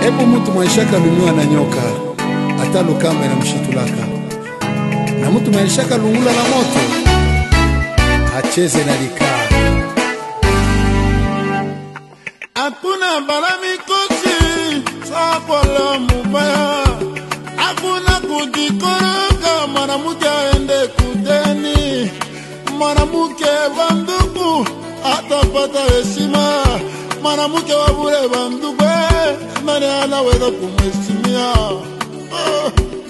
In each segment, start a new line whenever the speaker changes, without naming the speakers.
Hebu mtu mwaishaka lumiwa na nyoka hata lukamba na mshitulaka, na mtu mwaishaka lungula na moto acheze na likaa.
hakuna bala mikosi sakwala mubaya hakuna kujikoroga mwanamke aende kudeni mwanamke wa ndugu atapata heshima mwanamke wa bure wa ndugu eh, nani anaweza kumheshimia oh.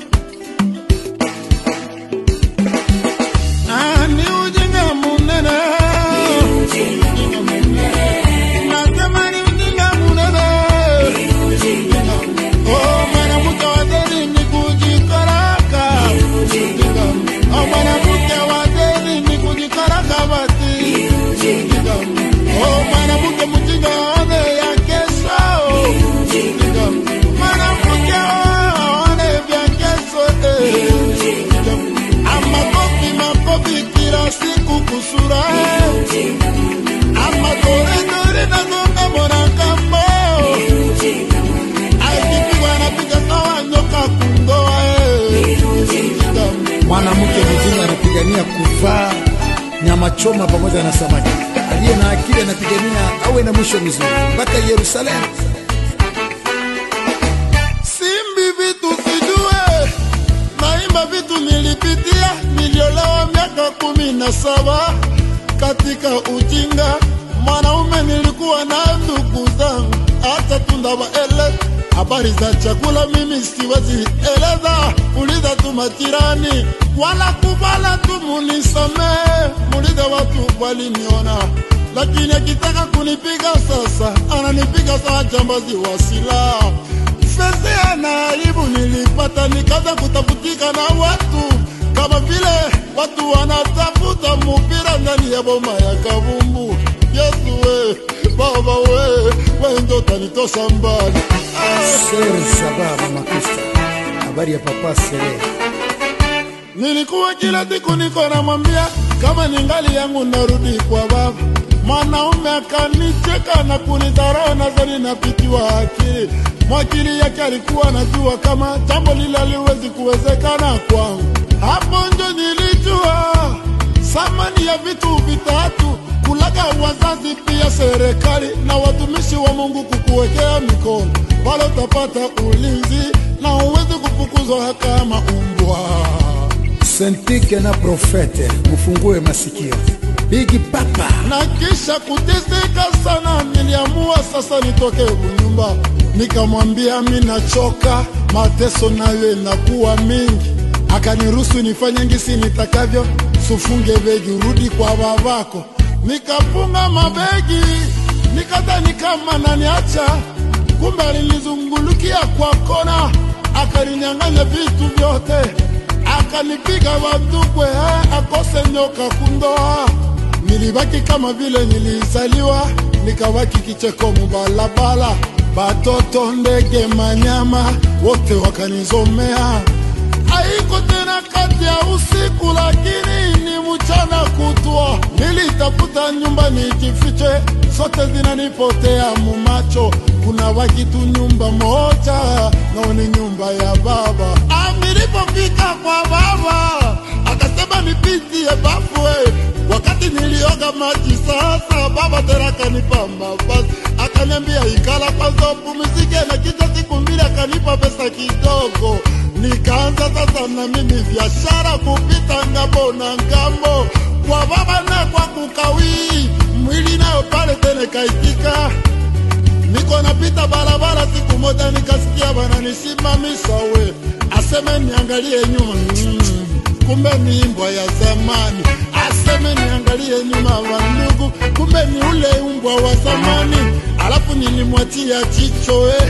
Ah, ni ujinga munene nasema ni ujinga munene Oh, mwanamke wa deni ni kujikaraka. Oh, mwanamke wa deni ni kujikaraka bati. Oh, mwanamke mjinga aone ya kesho. Mwanamke aone vya kesho, eh. Ama kopi makopi kila siku kusura eh. Ama dore dore na gonga mwana kambo akipigwa anapiga sawa nyoka kundoa eh.
Mwanamke mjinga anapigania kuvaa nyama choma pamoja na samaki, aliye na akili anapigania awe na mwisho mzuri mpaka Yerusalemu.
simbi vitu sijue naimba vitu nilipitia niliolewa miaka kumi na saba katika ujinga mwanaume nilikuwa na ndugu zangu hata tundawaele habari za chakula mimi siwezi eleza uliza tu majirani wala kuvala tu munisomee mulize watu waliniona lakini akitaka kunipiga sasa ananipiga saa jambazi wa silaha fezea na aibu nilipata nikaanza kutafutika na watu kama vile watu wanatafuta mupira ndani ya boma ya kabumbu yesu we baba we we ndo tanitosha mbali ah.
Sere sababu makusta, habari ya papa Sere.
Nilikuwa kila siku niko namwambia kama ni ngali yangu narudi kwa baba. Mwanaume akanicheka na kunidharau, nadhani napitiwa akili. Mwakili yake alikuwa anajua kama jambo lile haliwezi kuwezekana kwangu. Hapo ndio nilijua thamani ya vitu vitatu: kulaga wazazi, pia serikali na watumishi wa Mungu kukuwekea mikono. Pale utapata ulinzi na uwezi kufukuzwa kama umbwa.
Sentike na profete, mufungue masikio. Bigi Papa
na kisha kuteseka sana, niliamua sasa nitoke kunyumba. Nikamwambia mi nachoka, mateso nayo inakuwa mingi. Akaniruhusu nifanye ngisi nitakavyo, sufunge begi urudi kwa babako. Nikafunga mabegi, nikadhani kama naniacha, kumbe alinizungulukia kwa kona, akaninyang'anya vitu vyote, akanipiga wadukwe, eh, akose nyoka kundoa nilibaki kama vile nilizaliwa, nikabaki kicheko mubalabala, batoto, ndege, manyama wote wakanizomea. Haiko tena kati ya usiku, lakini ni mchana kutwa. Nilitafuta nyumba nijifiche, zote zinanipotea mumacho. Kuna baki tu nyumba moja, nao ni nyumba ya baba. Ah, Nilipofika kwa baba akasema nipitie bafwe wakati nilioga maji sasa, baba tena akanipa mavazi, akaniambia ikala kwanza upumzike, na kisha siku mbili akanipa pesa kidogo. Nikaanza sasa na mimi biashara kupita ngambo na ngambo, kwa baba na kwa kukawii, mwili nayo pale tena kaitika niko napita barabara, siku moja nikasikia wananisimamisha, we aseme niangalie nyuma mm, kumbe ni mbwa ya zamani. Aseme niangalie nyuma wa ndugu, kumbe ni ule umbwa wa zamani. Alafu nilimwachia jicho eh.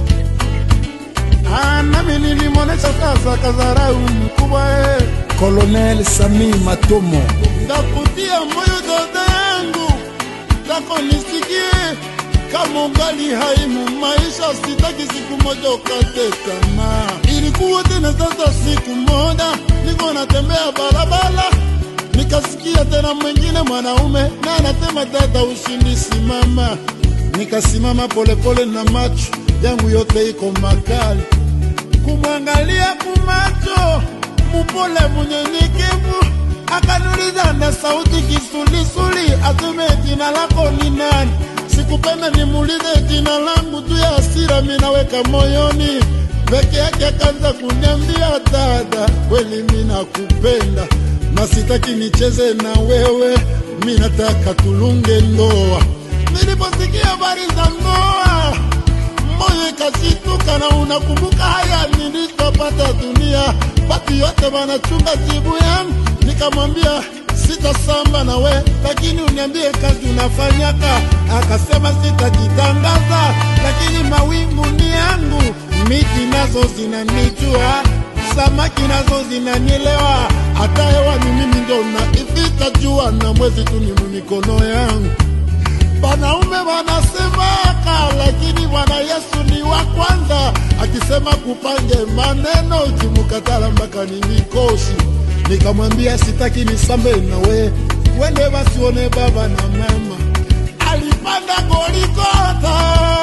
Ah, nami nilimwonesha sasa kadharau mkubwa eh.
Colonel Sami Matomo
Ndakutia moyo dada yangu, tako nisikie kama ungali hai mu maisha, sitaki siku moja ukate tamaa. Ilikuwa tena sasa, siku moja niko natembea barabara, nikasikia tena mwingine mwanaume na anasema, dada, ushindi simama. Nikasimama polepole na macho yangu yote iko makali kumwangalia kumacho mupole munyenyekevu akaniuliza na sauti kisulisuli atume jina lako ni nani sikupenda nimuulize jina langu tu ya hasira minaweka moyoni peke yake akaanza kuniambia dada kweli minakupenda na sitaki nicheze na wewe mi nataka tulunge ndoa niliposikia habari za ndoa moyo ikashituka na unakumbuka haya nilitopata dunia watu yote wanachunga jibu yangu nikamwambia sitasamba na we lakini uniambie kazi unafanyaka akasema sitajitangaza lakini mawingu ni yangu miti nazo zinanijua samaki nazo zinanielewa hata hewani mimi ndo naivita jua na mwezi tu ni mikono yangu wanaume wanasemaka, lakini Bwana Yesu ni wa kwanza, akisema kupange maneno, ukimkatala mpaka ni mikosi. Nikamwambia sitaki nisambe na we, wende wasione baba na mama. Alipanda Goligota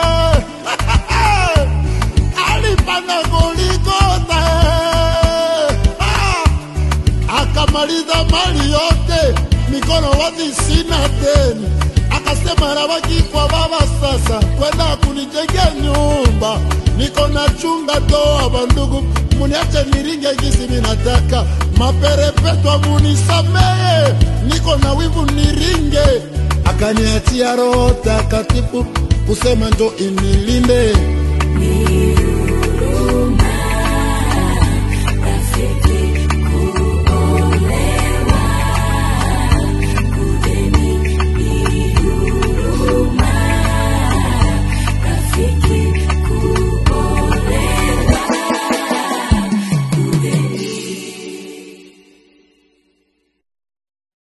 alipanda Goligota ah! akamaliza mali yote, mikono wazi, sina deni. Akasema nabaki kwa baba sasa, kwenda kunijengea nyumba, niko na chunga doa. Bandugu, muniache niringe gisi ninataka, maperepetwa munisameye, niko na wivu niringe. Akaniachia Roho Takatifu kusema ndo inilinde
Ni